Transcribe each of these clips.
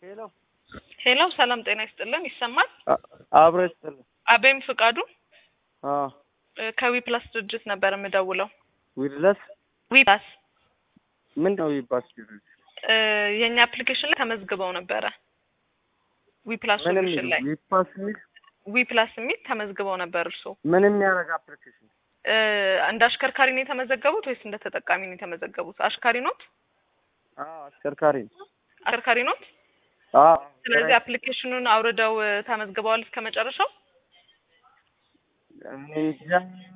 ሄሎ ሄሎ፣ ሰላም ጤና ይስጥልን። ይሰማል? አብሮ ይስጥልን። አቤም ፍቃዱ አዎ እ ከዊ ፕላስ ድርጅት ነበር የምደውለው። ዊድለስ ዊ ፕላስ ምን ነው ይባስ እ የእኛ አፕሊኬሽን ላይ ተመዝግበው ነበረ። ዊ ፕላስ ምን ሶሉሽን ላይ የሚል ዊፓስ የሚል ዊ ፕላስ የሚል ተመዝግበው ነበር። እርሶ ምን የሚያደርግ አፕሊኬሽን እ እንደ አሽከርካሪ ነው የተመዘገቡት ወይስ እንደ ተጠቃሚ ነው የተመዘገቡት? አሽካሪ ኖት? አዎ አሽከርካሪ ነው። አሽከርካሪ ኖት? አዎ ስለዚህ አፕሊኬሽኑን አውርደው እ ተመዝግበዋል እስከ መጨረሻው እኔ እንጃ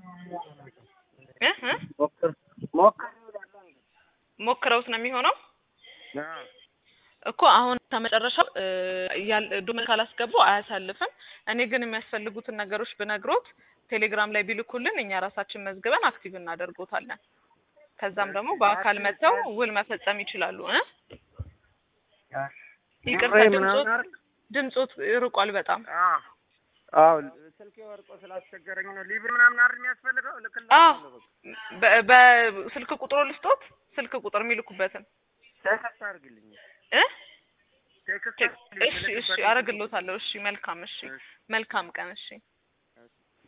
እ እ ሞክር ሞክር ሞክረውት ነው የሚሆነው አዎ እኮ አሁን ከመጨረሻው እ ያል ዶክመንት ካላስገቡ አያሳልፍም። እኔ ግን የሚያስፈልጉትን ነገሮች ብነግሮት ቴሌግራም ላይ ቢልኩልን እኛ ራሳችን መዝግበን አክቲቭ እናደርጎታለን። ከዛም ደግሞ በአካል መጥተው ውል መፈጸም ይችላሉ። እ ይቅርታ ብሬ ድምጾት ምናምን አይደል? ድምጾት ርቋል በጣም አዎ አዎ ስልኬ ወርቆ ስላስቸገረኝ ነው። ሊብር ምናምን አይደል የሚያስፈልገው? አዎ ልክላችኋለሁ በቃ። በ- በስልክ ቁጥሩ ልስጦት ስልክ ቁጥር የሚልኩበትን ቴክስት አድርግልኝ። እ ቴክስት እሺ እሺ አረግሎታለሁ። እሺ መልካም እሺ መልካም ቀን እሺ